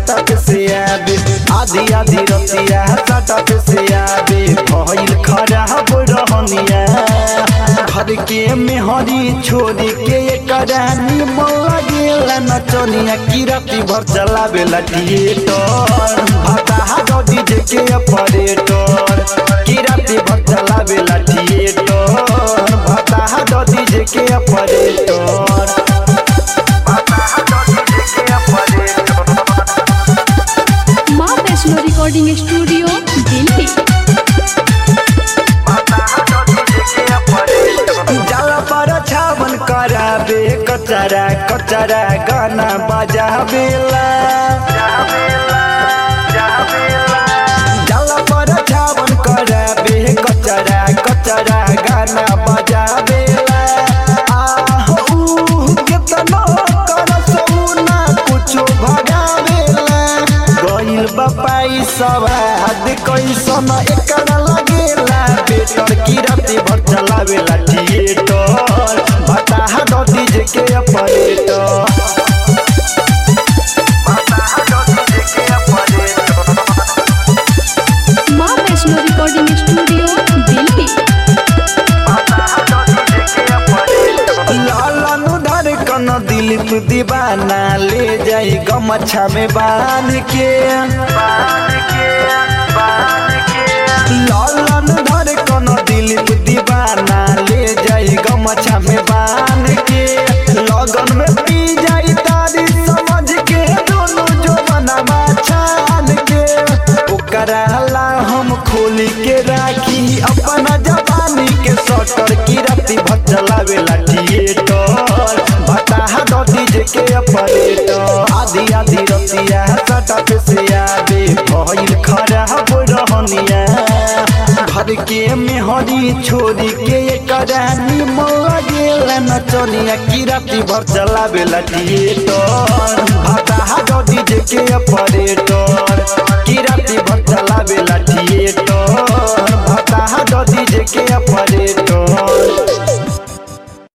सटक से आबे आधी आधी रतिया सटक से आबे भइल खराब रहनिया घर के मेहरी छोड़ी के एकरा निमन लागेला नचनिया की राती भर चलावेला थिएटर भता डीजे के ऑपरेटर की राती भर चलावेला थिएटर भता डीजे के operator Maa Vaishno recording studio Delhi जाला पर छावन कराबे कचरा कचरा गाना बजाबेला जाला पर छावन कराबे कचरा कचरा गाना बजाबेला आह ऊह केतनो करस ऊ ना कुछो भगावेला गइल बपाई सवाद कैसन एकरा लगेला बेटर की राती भर चलावेला थिएटर बताहा दो डीजे के operator Maa Vaishno recording studio Delhi Lalan Dhadkan Dilip दीवाना ले जाई गमछा में बांध के लालन धड़कन दिलीप दीवाना ले जाई गमछा में बांध के लगन में पी जाई तारी समझ के दोनों जो बनवा छान के ओकरा ला हम खोली के राखी अपना जवानी के सटर की राती भर चलावेला थिएटर बताहा दो डीजे के ऑपरेटर आधी आधी रतिया सटक से आबे भइल खराब रहनिया घर के मेहरी छोड़ी के एकरा निमन लागेला नचनिया की राती भर चलावेला थिएटर बताहा दो डीजे के ऑपरेटर